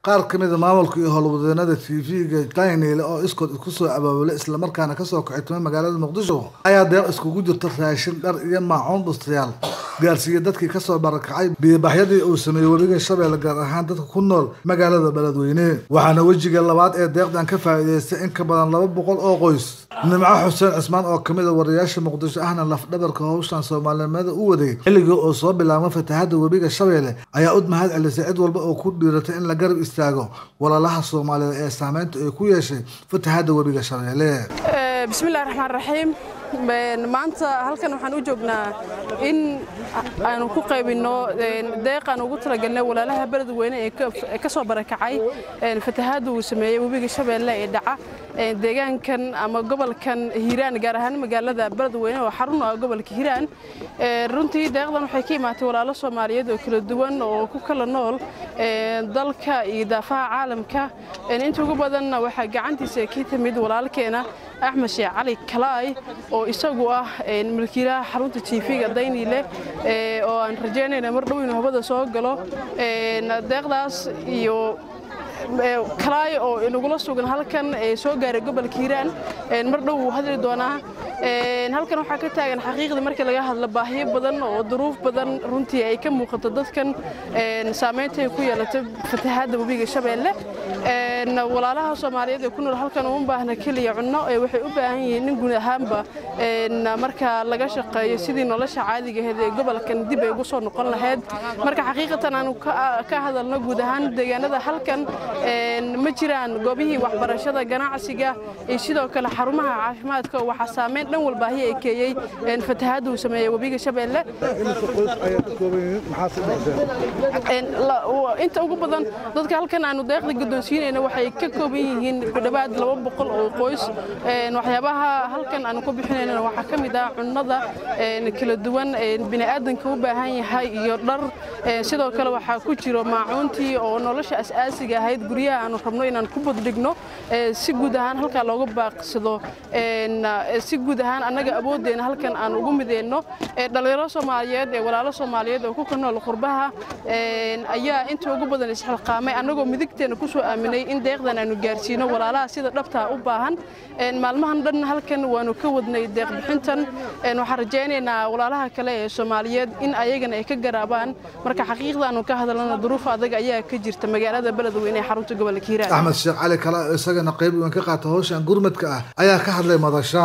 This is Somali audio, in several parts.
qaar ka mid a maamulka iyo howlwadeenada tv-ga daynile oo iskood isku soo abaabulay islamarkaana kasoo kaxitumay magaalada muqdisho ayaa deeq iskugu jirta raashin dhar iyo maacuun bustayaal gaarsiiyey dadkii kasoo barakacay biyobaxyadii uu sameeyey weliga shabeelle gaar ahaan dadka ku nool magaalada beledweyne waxaana wejiga labaad ee deeqdan ka faa'iideystay in ka badan laba boqol oo qoys nimco xuseen cismaan oo kamid a wariyaasha muqdisho ahna lafdhabarka howshan soomaalinimada u waday xilligii uu soo bilaabmay fatahada webiga shabeelle ayaa ud mahad celisay cid walba oo ku dhiiratay in la garab istaago walaalaha soomaaliyeed ee saameynta ay ku yeeshay fatahada webiga shabeelle bismillahi raxmaan raxiim maanta halkan waxaan u joognaa in aanu ku qaybinno deeqaan ugu talagalnay walaalaha beledweyne ee ka soo barakacay fatahaadda uu sameeyey webiga shabeelle ee dhaca deegaankan ama gobolkan hiiraan gaar ahaan magaalada beledweyne oo xarun ah gobolka hiiraan runtii deeqdan waxay ka imaatay walaalo soomaaliyeed oo kala duwan oo ku kala nool dalka iyo daafaha caalamka inta ugu badanna waxaa gacantiisa ka timid walaalkeena axmed sheekh cali kalaay oo isagu ah milkiilaha xarunta tv-ga daynile oo aan rajaynayna mar dhow inuu hawada soo galo deeqdaas iyo kalaay oo inagula sugan halkan soo gaaray gobolka hiiraan mar dhow wuu hadli doonaa halkan waxaa ka taagan xaqiiqdii markii laga hadlo baahiyo badan oo duruuf badan runtii ay ka muuqato dadkan saamaynta ay ku yeelatay fatahaadda webiga shabeelle walaalaha soomaaliyeed ee ku nool halkan uma baahna keliya cunno waxay u baahan yihiin in guud ahaanba marka laga shaqeeyo sidii nolosha caadigaheed ee gobolkan dib ay ugu soo noqon lahayd marka xaqiiqatan aanu ka hadalno guud ahaan deegaanada halkan ma jiraan goobihii waxbarashada ganacsiga iyo sidoo kale xarumaha caafimaadka oo waxaa saameyn dhan walbaahi ay keeyey fatahaadda uu sameeyey webiga shabeelle inta ugu badan dadka halkan aanu deeqda guddoonsiinayna waxay ka kooban yihiin ku dhowaad laba boqol oo qoys waxyaabaha halkan aanu ku bixinaynana waxaa ka mid ah cunnada kala duwan bini'aadanka u baahan yahay iyo dhar sidoo kale waxaa ku jiro maacuuntii oo nolosha asaasiga ahayd guryaha aanu rabno inaan ku baddhigno si guud ahaan halkaa looga baaqsado si guud ahaan annaga awooddeena halkan aan ugu mideyno dhalinyaro soomaaliyeed ee walaalo soomaaliyeed oo ku ka nool qurbaha ayaa inta ugu badan isxilqaamay annagoo midigteena ku soo aaminay in deeqdan aanu gaarsiino walaalaha sida dhabtaa u baahan maalmahan dhan halkan waanu ka wadnay deeqbixintan waxaan rajaynaynaa walaalaha kale ee soomaaliyeed in ayagana ay ka garaabaan marka xaqiiqdaanu ka hadalana duruuf adag ayaa ka jirta magaalada beledweyne ee xarunta gobolka hiiraan axmed sheekh cali kala isagana qayb weyn ka qaata howshan gurmadka ah ayaa ka hadlay madasha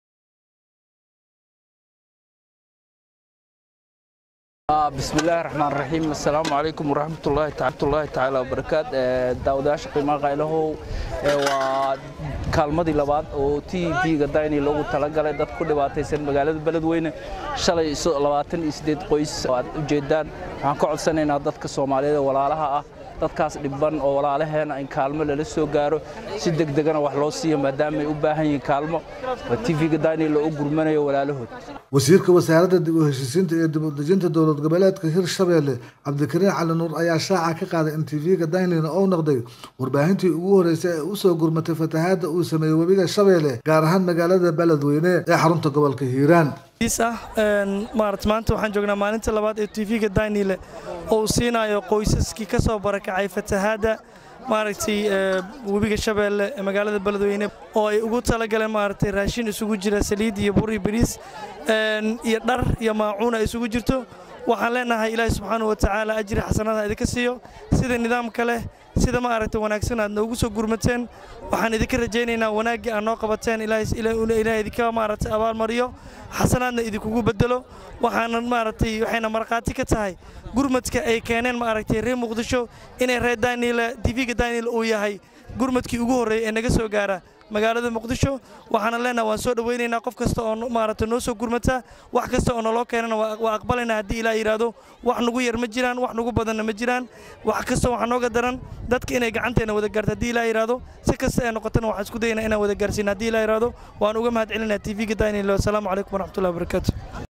بسم الله الرحمن الرحيم السلام عليكم ورحمة الله الله تعالى وبركاته داوداش قيمة قيله kaalmadii labaad oo t v-ga dayni loogu talagalay dad ku dhibaataysan magaalada beledweyne shalay labaatan iyo sideed qoys aad ujeedaan waxaan ka codsanaynaa dadka soomaaliyeed ee walaalaha ah dadkaas dhibban oo walaalaheena in kaalmo lala soo gaaro si degdegana wax loo siiyo maadaama ay u baahan yihiin kaalmo t v-ga dayni loo gurmanayo walaalahood wasiirka wasaaradda dib u heshiisiinta iyo dib u dejinta dowlad goboleedka hirshabeelle cabdikariin cali nuur ayaa shaaca ka qaaday in tv-ga daynina uu noqday warbaahintii ugu horreysay ee usoo gurmatay fatahaadda uu sameeyey webiga shabeelle gaar ahaan magaalada beledweyne ee xarunta gobolka hiiraan maarata maanta waxaan joognaa maalinta labaad ee tv-ga daynile oo uu siinayo qoysaskii ka soo barakacay fatahaadda maaragtay webiga shabeelle ee magaalada beledweyne oo ay ugu talagaleen maaragtay raashin isugu jira saliid iyo bur iyo bariis iyo dhar iyo maacuun ay isugu jirto waxaan leenahay ilaahi subxaanahu wa tacaala ajri xasanada idinka siiyo sida nidaamka leh sida ma aragta wanaagsan aad noogu soo gurmateen waxaan idinka rajaynaynaa wanaaggii aad noo qabateen ilaah idinka maaragtay abaalmariyo xasanaadna idinkugu bedelo waxaana maaragtay waxayna markhaati ka tahay gurmadka ay keeneen maaragtay reer muqdisho inay reer daaniile tv-ga daaniile uu yahay gurmadkii ugu horreeyay ee naga soo gaara magaalada muqdisho waxaana leenaha waan soo dhowaynaynaa qof kasta oo maaragta noo soo gurmata wax kasta oo naloo keenana waa aqbalaynaa haddii ilaa yidhaahdo wax nugu yar ma jiraan wax nugu badanna ma jiraan wax kasta waxaa nooga daran dadka inay gacanteena wada gaarto haddii ilaa yidhaahdo si kasta ay noqotana waxaan isku dayaynaa inaan wada gaarsiina haddii ilaa yidhaahdo waan uga mahad celinaa tv-ga daynilo asalaamu calaykum waraxmatullahi wabarakaatu